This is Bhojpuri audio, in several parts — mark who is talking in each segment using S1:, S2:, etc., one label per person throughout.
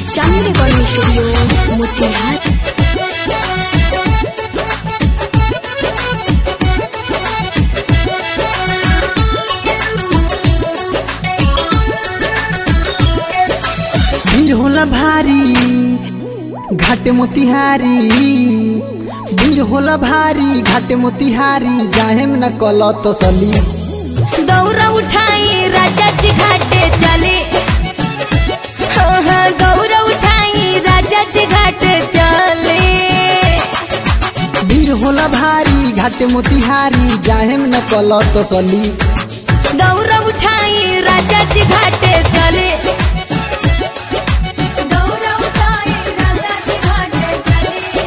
S1: चांदनी रिकॉर्डिंग स्टूडियो मोतिहारी
S2: भीड़ होला भारी घाट मोतिहारी भीड़ होला भारी घाट मोतिहारी जाहेम न कल तसली
S3: दौरा उठाई राजा जी घाटे चले हाँ हाँ दौरा उठाई राजा जी घाटे चले
S2: भीड़ होला भारी घाट मोतिहारी जाहेम न कल तसली
S3: दौरा उठाई राजा जी घाटे चले दौरा उठाई राजा जी घाटे चले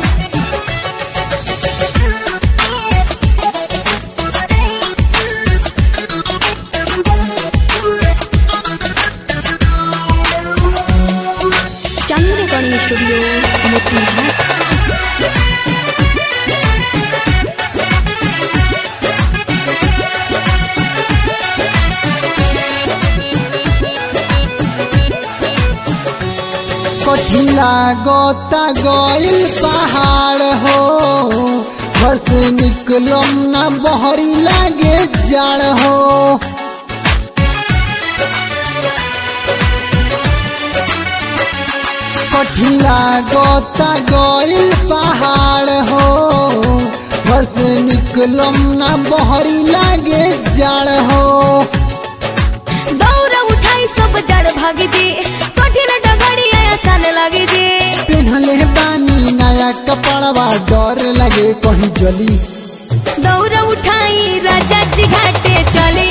S1: चांदनी रिकॉर्डिंग स्टूडियो मोतिहारी
S2: कठिला गोता गइल पहाड़ हो घर से निकलम ना बहरी लागे जाड़ हो कठिला गोता गइल पहाड़ हो घर से निकलम ना बहरी लागे जाड़ हो
S3: दौरा उठाई सब जड़ भाग जी कठिन डगड़िया आसान लगे जी
S2: पेन्हले बानी नया कपड़वा डर लगे कहीं जली
S3: दौरा उठाई राजा जी घाटे चले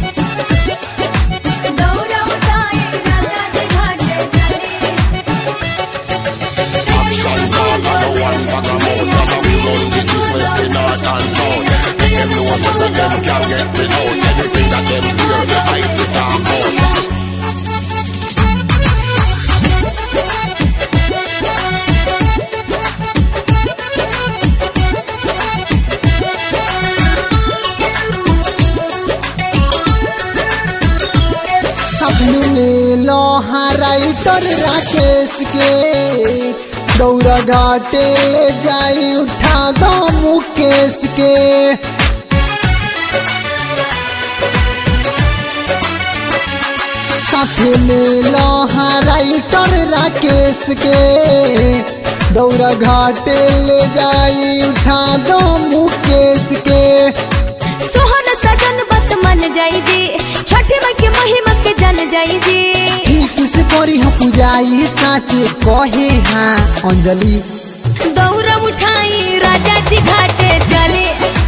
S3: दौरा उठाई राजा जी घाटे चले
S4: Action dog and the one bag of mouth And we run the east, west, the north and south Make them know some of them can get me out Anything that them hear, I will talk out
S2: सब मिले लोहा राइटर राकेश के दौरा घाटे ले जाई उठा दो मुकेश के साथ में लोहा राइटर राकेश के दौरा घाटे ले जाई उठा दो मुकेश के
S3: सोहन सजन बत मन जाई जी छठी माई के महिमा के जन जाई जी
S2: ठीक से करी हो पुजाई साचे कहे हाँ अंजलि
S3: दौरा उठाई राजा जी घाटे चले